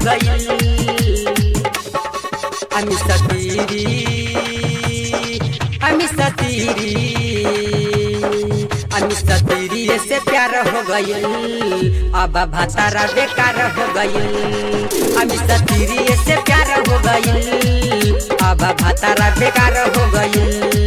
गई अमी सतीरी अमी सतीरी अमी सतीरी से प्यार हो गई अब भतारा बेकार हो गई अमी सतीरी से प्यार हो गई अब भतारा बेकार हो गई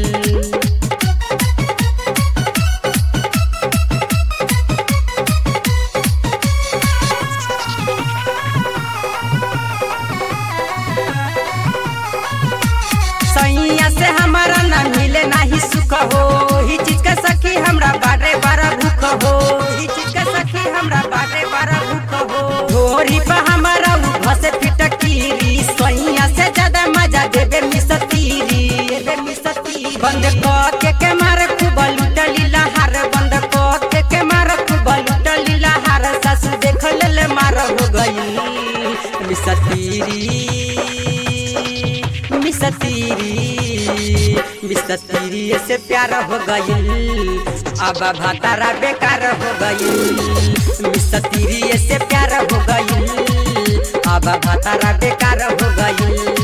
सैया से हमारा ना मिले नाही सुख हो ही चीज का सखी हमरा बारे बारा भूख हो ही चीज का सखी हमरा बारे बारा भूख हो ढोरी पर हमारा भसे फिटकीरी सैया से ज्यादा मजा देबे मिसतीरी देबे मिसतीरी बंद क के के मारे खूब लुटली लहार बंद क के के मारे खूब लुटली लहार सासू देख ले ले मार हो गई मिसतीरी मिसतीरी मिसतीरी से प्यार हो गई अब भातारा बेकार हो गई मिसतीरी से प्यार हो गई अब भातारा बेकार हो गई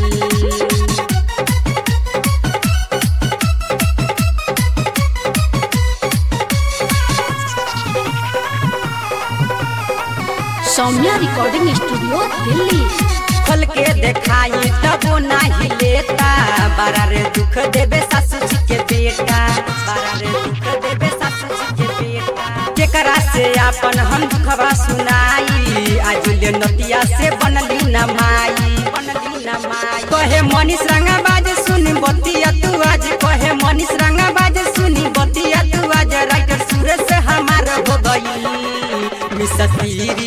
सौम्या रिकॉर्डिंग स्टूडियो दिल्ली खोल के देखाई तबो नाही लेता बारा रे दुख देबे सासू जी के बेटा बारा रे दुख देबे सासू जी के बेटा केकरा से अपन हम दुखवा सुनाई आज ले नतिया से बनली न माई बनली न माई कहे मनीष रंगा बाज सुनी बतिया तू आज कहे मनीष रंगा बाज सुनी बतिया तू आज राइटर सूरज से हमार हो गई मिसतीरी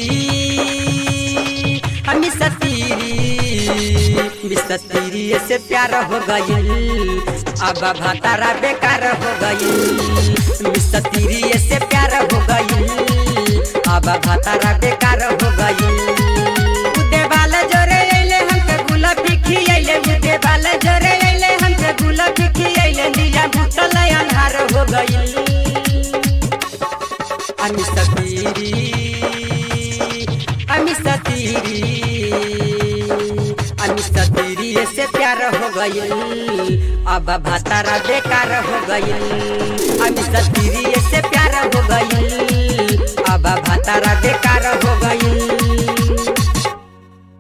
हमी सतीरी मिसतीरी से प्यार हो गई अब भातारा बेकार हो गई मिसतीरी से प्यार हो गई अब भातारा बेकार हो गई उदे वाला जोरे अइले हमके गुलाबी खियैले उदे वाला जोरे अइले हमके गुलाबी खियैले नीला भूतल अन्हार हो गई अमी सतीरी अमी सतीरी अमी सतीरी से प्यार हो गई अब भातारा बेकार हो गई अमी सतीरी से प्यार हो गई अब भातारा बेकार